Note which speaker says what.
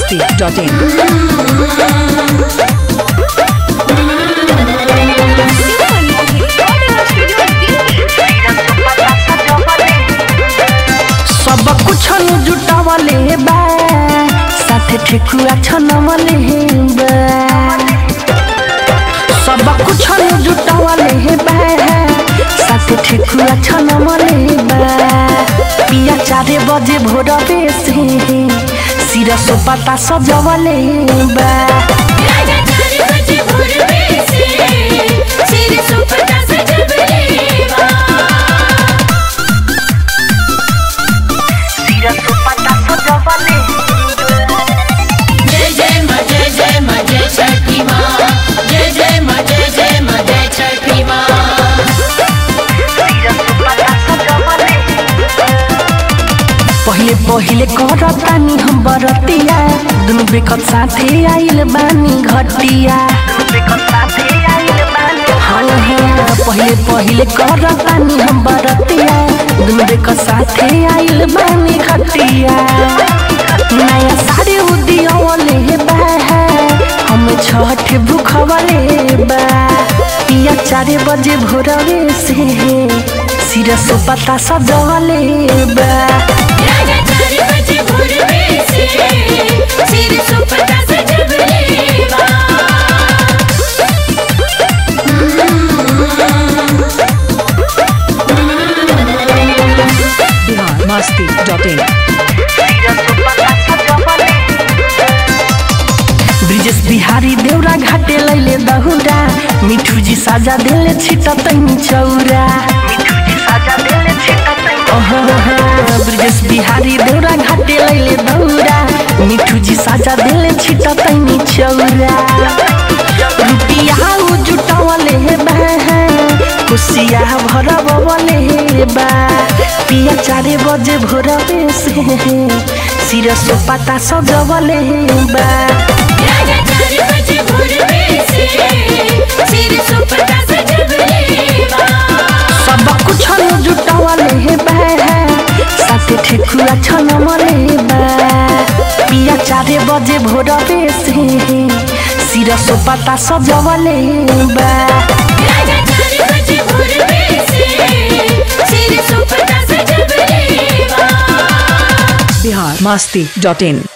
Speaker 1: masti.in.
Speaker 2: सब कुछ जुटावले बा साथे ठेकुआ छनवले बा सब कुछ जुटावले बा साथे ठेकुआ छनवले बा पिया चारे बजे भोरवे से सिर सोपाता सजवले बा
Speaker 3: राजा चार बजे भोरवे से सिर सुपटा सजबलेवा
Speaker 2: सिर सोपाता सजवले
Speaker 3: जय जय माँ जय जय माँ जय छठी माँ जय जय माँ जय जय माँ जय छठी माँ
Speaker 2: पहिले पहिले करतानी हम बरतिया दुनु बेकत साथे आइल बानी घटिया हाँ हाँ पहिले पहिले करतानी हम बरतिया दुनु बेकत साथे आइल बानी घटिया नया साड़ी उदियवले बा हम छठ भूखवले बा पिया चारे बजे भोरवे से सिर सोपता सजवले बा
Speaker 3: राजा चार बजे भोरवे से सिर सुपटा सजबलेवा
Speaker 1: Bihar masti.in.
Speaker 2: ब्रिजेश बिहारी देउरा घाटे लैले दहुरा मिठू जी साजा देले छिटा तैनी चौरा अहाँ, ब्रिजेश बिहारी देउरा घाटे लैले दहुरा मिठू जी साजा देले छिटा तैनी चौरा रुपिया उ जुटावले बा खुशिया भरबले बा पिया चारे बजे भोरवे से सिर सोपाता सजवले बा
Speaker 3: राजा चार बजे भोरवे से सिर सुपटा सजबलेवा
Speaker 2: सब कुछ जुटावले बा साथे ठेकुआ छनमले बा पिया चारे बजे भोरवे से सिर सोपाता सजवले बा
Speaker 3: राजा चार बजे भोरवे से सिर सुपटा सजबलेवा
Speaker 1: Bihar masti.in.